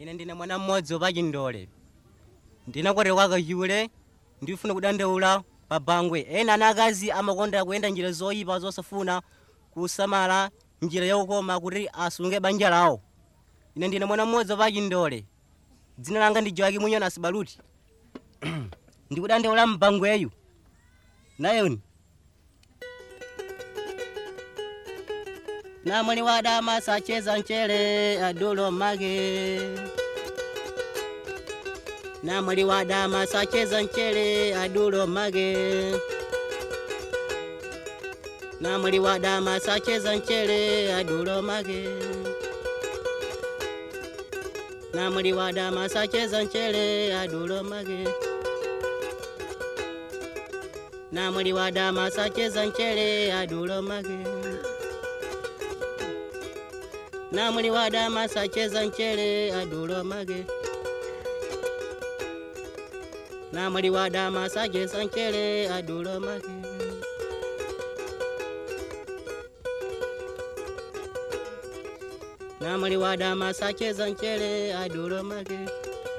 ine ndine mwana mmodzi wopachindole ndinakwatira kachiwule ndifuna kudandaula pa bangwe ena ana akazi amakonda kuyenda njira zoyipa zosafuna kusamala njira yaukoma kuti asunge banja lawo ine ndine mwana mmodzi wopachindole dzina langa ndi joaki munyonas baluti ndikudandaula mbangweyu nayoni namwali wadama sacheza mchere adulo mage namwali wadama sacheza mchere adulo mage namwali wadama sacheza mchere adulo mage namwali wadama sacheza mchere adulo mage namwali wadama sacheza mchere adulo mage namwali wadama sacheza mchere adulo mage namwali wadama sacheza mchere adulo mage namwali wadama sacheza mchere adulo mage